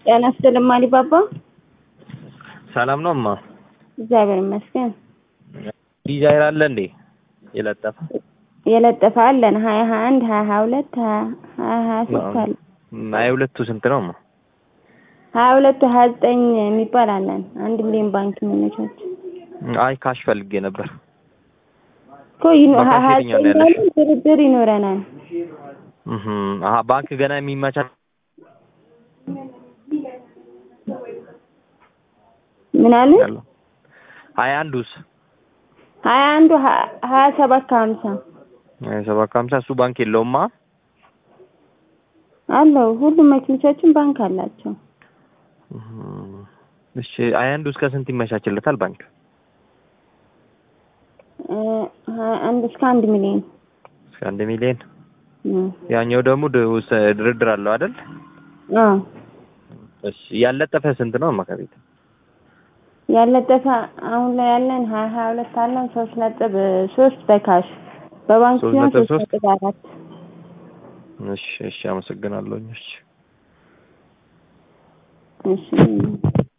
ጤና ይስጥልኝ አሊባባ። ሰላም ነው እማ? እግዚአብሔር ይመስገን። ዲዛይር አለ እንዴ የለጠፈ? የለጠፈ አለን ሀያ ሀያ አንድ ሀያ ሀያ ሁለት ሀያ ሀያ ሶስት አለ። ሀያ ሁለቱ ስንት ነው እማ? ሀያ ሁለቱ ሀያ ዘጠኝ የሚባል አለን። አንድ ሚሊዮን ባንክ የሚመቻች አይ ካሽ ፈልጌ ነበር። እኮ ይኖ- በካሽ ሀያ የትኛው ነው ዘጠኝ ያለሽ? ላይ ድርድር ይኖረናል። እህ አሀ ባንክ ገና የሚመቻች ምን አለ? ያለው ሀያ አንዱስ ሀያ አንዱ ሀ- ሀያ ሰባት ከሀምሳ ሀያ ሰባት ከሀምሳ እሱ ባንክ የለውማ። አለው። ሁሉም መኪኖቻችን ባንክ አላቸው። እህ እሺ ሀያ አንዱ እስከ ስንት ይመቻችለታል ባንክ? እ ሀያ አንድ እስከ አንድ ሚሊዮን እስከ አንድ ሚሊዮን እ ያኛው ደግሞ ድ- ውስ- ድርድር አለው አይደል? አዎ እሺ ያለጠፈ ስንት ነው እማ ከቤት? ያለጠፈ አሁን ላይ ያለን ሀያ ሀያ ሁለት አለን ሶስት ነጥብ ሶስት በካሽ በባንክ ሶስት ሲሆን ነጥብ ሶስት ሶስት? ነጥብ አራት እሺ እሺ አመሰግናለሁ። እሺ እሺ